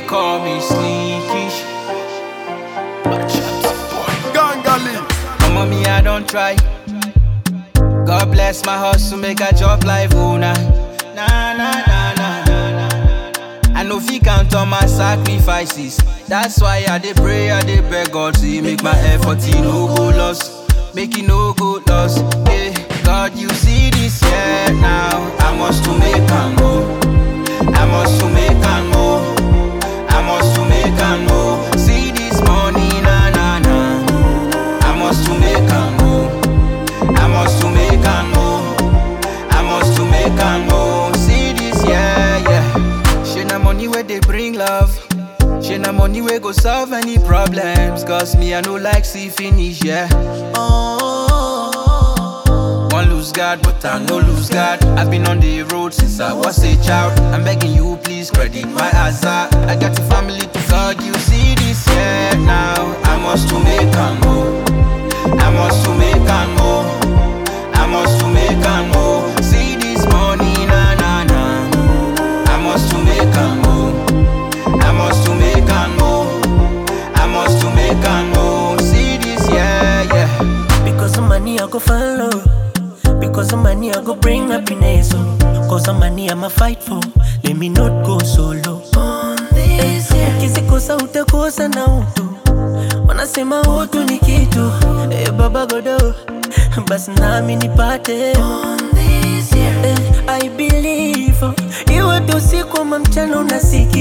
call me sneaky. But chapter boy. Gangali. Mama, me, I don't try. God bless my hustle, make a job life, oh nah. Nah, nah, nah, nah, nah, nah. I know if he count on my sacrifices. That's why I dey pray, I dey beg God to make my effort he no go lost. Make it no go lost. Yeah, God, you see this year now. I must to make a move. I must to make a move. I must to make a move. See this money, na na na. I must to make a move. I must to make a move. I must to make a move. See this, yeah, yeah. She na money where they bring love. She na money where go solve any problems. Cause me, I no like see finish, yeah. One lose God, but I no lose God. I've been on the road since I was a child. I'm begging you, please credit my hazard. I got a family to God, you see this, yeah. Now I must to make a move. I must to make a move. I must to make a move. See this money, na na na. I must to make a move. I must to make a move. I must to make a move. See this, yeah, yeah. Because of money, I go follow. Because of money, I go bring happiness. Oh. Cause of money, I'ma fight for. Let me not go solo. Kisikosa utakosa na utu. Wanasema utu ni kitu. Eh, baba godo. Basi nami nipate. Eh, I believe. oh, Iwe tu usiku ama mchana unasikia